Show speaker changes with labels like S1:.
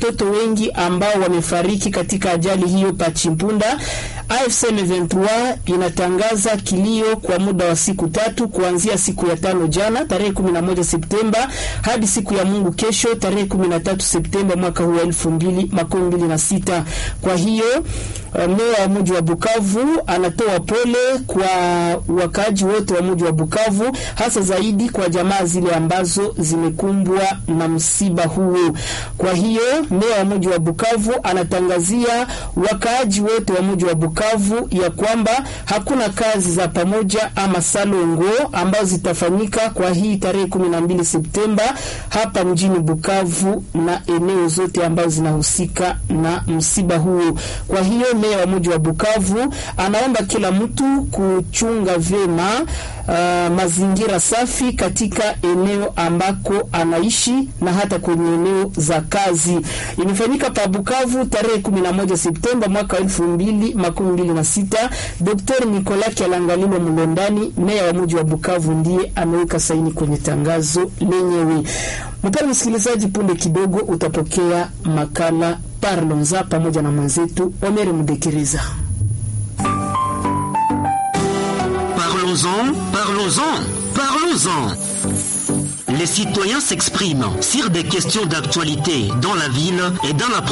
S1: watoto wengi ambao wamefariki katika ajali hiyo Pachimpunda. AFC M23 inatangaza kilio kwa muda wa siku tatu kuanzia siku ya tano jana tarehe 11 Septemba hadi siku ya Mungu kesho tarehe 13 Septemba mwaka huu wa 2026. Kwa hiyo meya wa mji wa Bukavu anatoa pole kwa wakaaji wote wa mji wa Bukavu, hasa zaidi kwa jamaa zile ambazo zimekumbwa na msiba huo. Kwa hiyo meya wa mji wa Bukavu anatangazia wakaaji wote wa mji wa Bukavu ya kwamba hakuna kazi za pamoja ama salongo ambazo zitafanyika kwa hii tarehe 12 Septemba hapa mjini Bukavu na eneo zote ambazo zinahusika na msiba huo. Kwa hiyo meya wa mji wa Bukavu anaomba kila mtu kuchunga vyema uh, mazingira safi katika eneo ambako anaishi na hata kwenye eneo za kazi. Imefanyika pa Bukavu tarehe 11 Septemba mwaka 2026. Dr. Nicolas Kialangalilo Mlondani, meya wa mji wa Bukavu, ndiye ameweka saini kwenye tangazo lenyewe. Mpendwa msikilizaji, punde kidogo utapokea makala Parlons-en pamoja na mwenzetu Omer Mudekereza.
S2: Parlons-en, parlons-en, parlons-en. Les citoyens s'expriment sur des questions d'actualité dans la ville et dans la